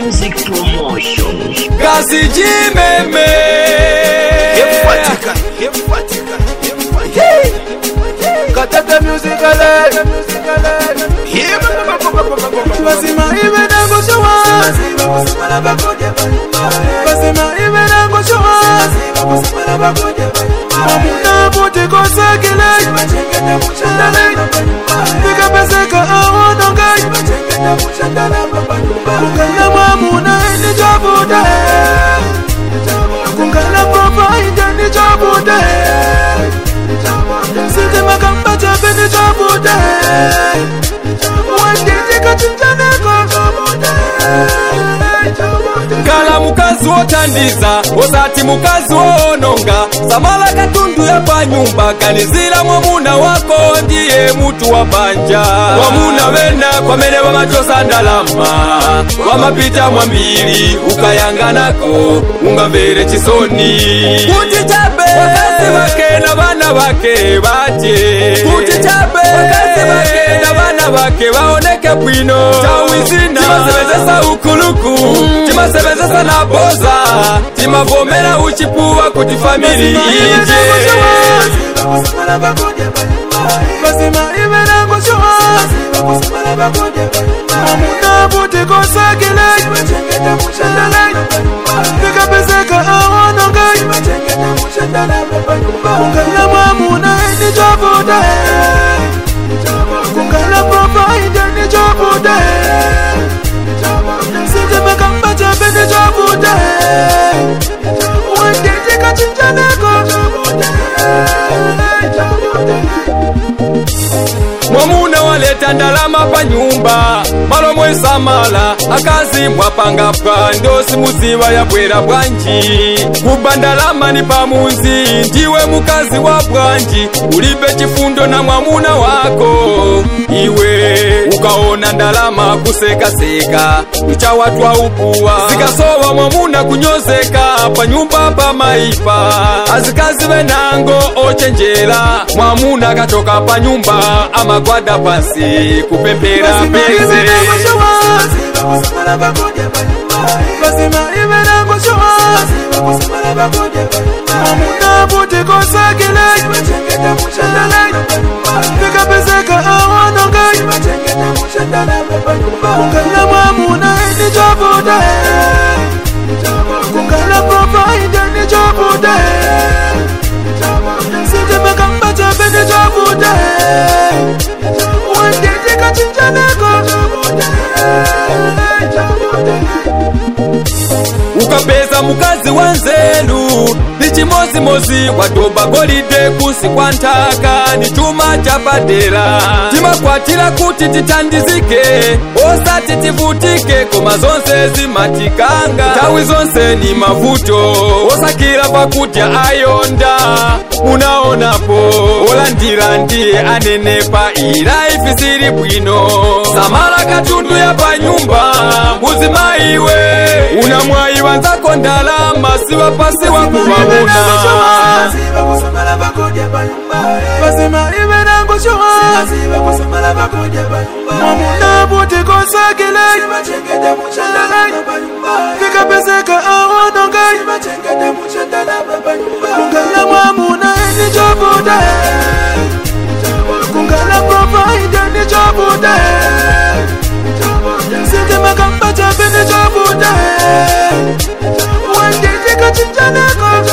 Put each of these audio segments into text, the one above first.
Music Promotion. kazi jimeme Kefuatika, kefuatika, kefuatika. Katata music alert. Yeah, ba- ba- ba- ba- ba- ba- ba- ba- Basima ibe nango showa Basima ibe nango showa Mamuna bote kosakile Nika peseka awono ngai Kungala mamuna eni jabude Kungala provider ni jabude Sinte makamba chape ni jabude Wanditi kachinjaneko kala mukazi wotandiza osati mukazi woononga samala katundu ya pa nyumba kanizila mwamuna wako ndiye mutu wa panja wamuna wena kwamene wamachosa ndalama wamapita mwambiri ukayanganako ungamvere chisoni kuti chabe wakazi wake na vana vake vaje kuti chabe wakazi vake na vana vake vaoneke bwino tawizina timasebenzesa ukuluku timasebenzesa na boza timavomera uchipuwa kuti famili ije Basima ibe nango showa Mamuna bote kosakile Nika peseka awono ngai Kungala mamuna eni jabude Kungala provider ni jabude Sinte makamba chape ni jabude Wanditi kachinjaneko mwamuna waleta ndalama pa nyumba malomwe samala akazi mwapangapwa ndosi muziva yabwera bwanji kuba ndalama ni pamunzi ndiwe mukazi wa bwanji ulibe chifundo na mwamuna wako iwe ukaona ndalama kusekaseka uchawatwa upuwa zikasowa mwamuna kunyozeka pa nyumba pa maipa azikazi venango ochenjera mwamuna katoka pa nyumba amagwada pasi kupembera penze Basima ibe nango showa Mamuna bote kosakile Nika peseka awono ngai Kungala mamuna eni jabude Kungala provider ni jabude Sinte makamba chape ni jabude Wanditi kachinjaneko ukapeza mukazi wa nzelu ni chimozimozi watoba golide kusi kwa ntaka ni chuma cha padera timakwatira kuti titandizike osati tivutike koma zonse zimatikanga tawi zonse ni mavuto osakira pakudya ayonda munaonapo olandira ndiye anenepa ilaifi sili bwino samala katundu ya panyumba muzimaiwe unamwayi wanzako ndalama siwa pasi wa kuvavuna Basima ibe nango showa Mamuna bote kosakile Nika peseka awono ngai Kungala mamuna eni jabude Kungala provider ni jabude Sinte makamba chape ni jabude Wanditi kachinjaneko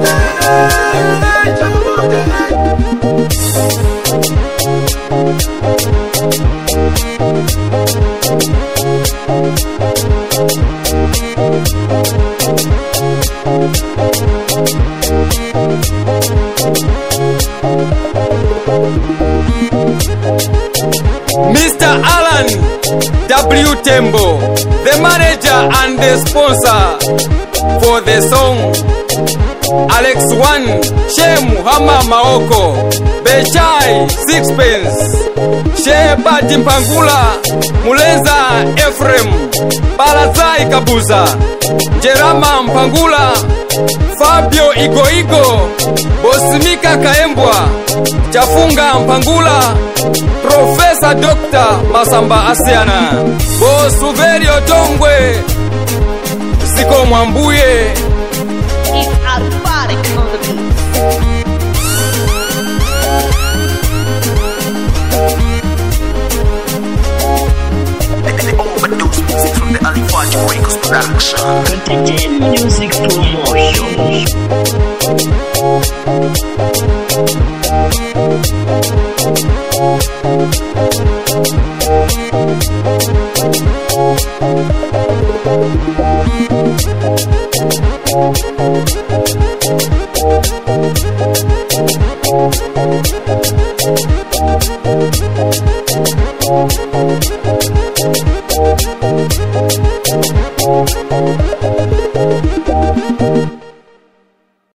Mr. Alan W. Tembo, the manager and the sponsor for the song. Alex One, Shemu Hama Maoko, Bechai Sixpence, Sheba Jimpangula, Mulenza Ephraim, Balazai Kabuza, Jerama Mpangula, Fabio Igoigo, Bosimika Kaembwa, Chafunga Mpangula, Profesa Dr. Masamba Asiana, Bosuverio Tongwe, ziko mwambuye It's Alphatic on the beat. Overdose music from the Alifaj Records production. Contagion Music Promotion.